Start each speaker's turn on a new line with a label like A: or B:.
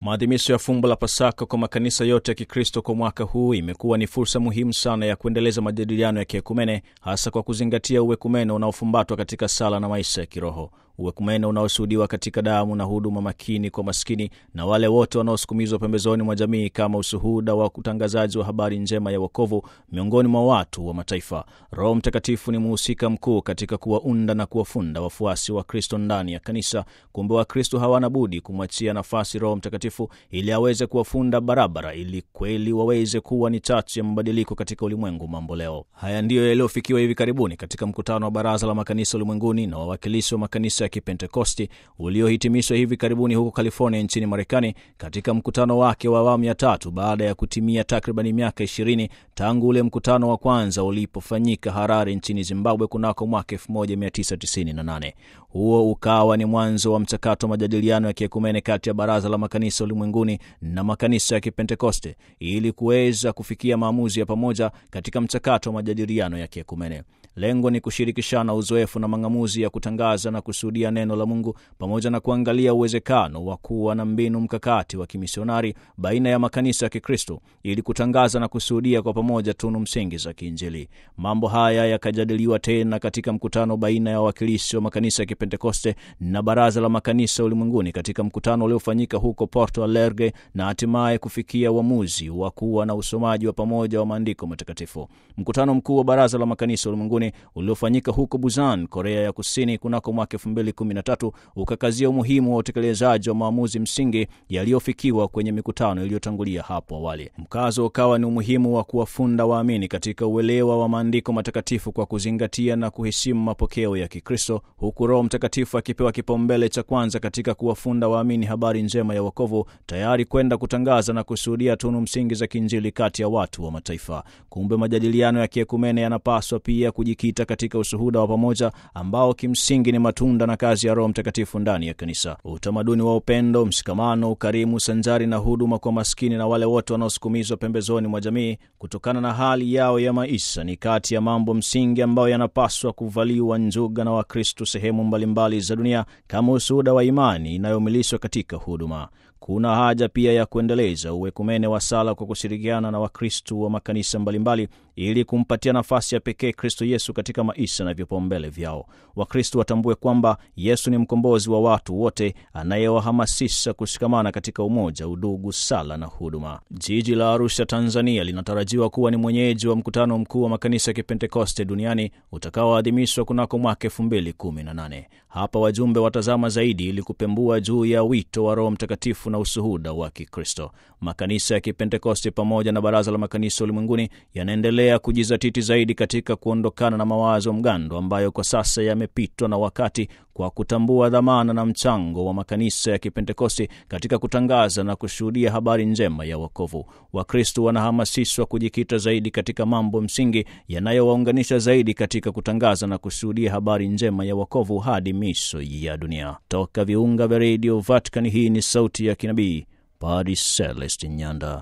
A: Maadhimisho ya fumbo la Pasaka kwa makanisa yote ya Kikristo kwa mwaka huu imekuwa ni fursa muhimu sana ya kuendeleza majadiliano ya kiekumene, hasa kwa kuzingatia uwekumene unaofumbatwa katika sala na maisha ya kiroho, uwekumene unaoshuhudiwa katika damu na huduma makini kwa maskini na wale wote wanaosukumizwa pembezoni mwa jamii, kama ushuhuda wa utangazaji wa habari njema ya wokovu miongoni mwa watu wa mataifa. Roho Mtakatifu ni mhusika mkuu katika kuwaunda na kuwafunda wafuasi wa Kristo ndani ya kanisa. Kumbe Wakristo hawana budi kumwachia nafasi Roho Mtakatifu ili aweze kuwafunda barabara, ili kweli waweze kuwa ni chachu ya mabadiliko katika ulimwengu mambo leo. Haya ndiyo yaliyofikiwa hivi karibuni katika mkutano wa Baraza la Makanisa Ulimwenguni na wawakilishi wa makanisa ya Kipentekosti uliohitimishwa hivi karibuni huko California nchini Marekani, katika mkutano wake wa awamu ya tatu baada ya kutimia takribani miaka ishirini tangu ule mkutano wa kwanza ulipofanyika Harare nchini Zimbabwe kunako mwaka 1998. Huo ukawa ni mwanzo wa mchakato wa majadiliano ya kiekumene kati ya Baraza la Makanisa Ulimwenguni na makanisa ya Kipentekoste ili kuweza kufikia maamuzi ya pamoja katika mchakato wa majadiliano ya kiekumene. Lengo ni kushirikishana uzoefu na mang'amuzi ya kutangaza na kushuhudia neno la Mungu pamoja na kuangalia uwezekano wa kuwa na mbinu mkakati wa kimisionari baina ya makanisa ya Kikristo ili kutangaza na kushuhudia kwa pamoja tunu msingi za kiinjili. Mambo haya yakajadiliwa tena katika mkutano baina ya wawakilishi wa makanisa ya Kipentekoste na Baraza la Makanisa Ulimwenguni katika mkutano uliofanyika huko Porto Alegre na hatimaye kufikia uamuzi wa kuwa na usomaji wa pamoja wa maandiko matakatifu. Mkutano mkuu wa Baraza la Makanisa Ulimwenguni uliofanyika huko Busan, Korea ya Kusini kunako mwaka 2013 ukakazia umuhimu wa utekelezaji wa maamuzi msingi yaliyofikiwa kwenye mikutano iliyotangulia hapo awali. Mkazo ukawa ni umuhimu wa kuwafunda waamini katika uelewa wa maandiko matakatifu kwa kuzingatia na kuheshimu mapokeo ya Kikristo, huku Roho Mtakatifu akipewa kipaumbele cha kwanza katika kuwafunda waamini habari njema ya wokovu, tayari kwenda kutangaza na kushuhudia tunu msingi za kiinjili kati ya watu wa mataifa. Kumbe majadiliano ya kiekumene yanapaswa pia kujikita katika ushuhuda wa pamoja ambao kimsingi ni matunda na kazi ya Roho Mtakatifu ndani ya kanisa. Utamaduni wa upendo, mshikamano, ukarimu sanjari na huduma kwa maskini na wale wote wanaosukumizwa pembezoni mwa jamii kutokana na hali yao ya maisha ni kati ya mambo msingi ambayo yanapaswa kuvaliwa njuga na Wakristo sehemu mbalimbali za dunia kama ushuhuda wa imani inayomilishwa katika huduma. Kuna haja pia ya kuendeleza uwekumene wa sala kwa kushirikiana na Wakristu wa makanisa mbalimbali ili kumpatia nafasi ya pekee Kristo Yesu katika maisha na vipaumbele vyao. Wakristu watambue kwamba Yesu ni mkombozi wa watu wote anayewahamasisha kushikamana katika umoja, udugu, sala na huduma. Jiji la Arusha, Tanzania linatarajiwa kuwa ni mwenyeji wa mkutano mkuu wa makanisa ya Kipentekoste duniani utakaoadhimishwa kunako mwaka 2018. Hapa wajumbe watazama zaidi ili kupembua juu ya wito wa Roho Mtakatifu na ushuhuda wa Kikristo. Makanisa ya Kipentekoste pamoja na Baraza la Makanisa Ulimwenguni yanaendelea kujizatiti zaidi katika kuondokana na mawazo mgando ambayo kwa sasa yamepitwa na wakati, kwa kutambua dhamana na mchango wa makanisa ya Kipentekoste katika kutangaza na kushuhudia habari njema ya wokovu. Wakristo wanahamasishwa kujikita zaidi katika mambo msingi yanayowaunganisha zaidi katika kutangaza na kushuhudia habari njema ya wokovu hadi miisho ya dunia. Toka viunga vya redio Vatican, hii ni sauti ya kinabii Padre Celestin Nyanda.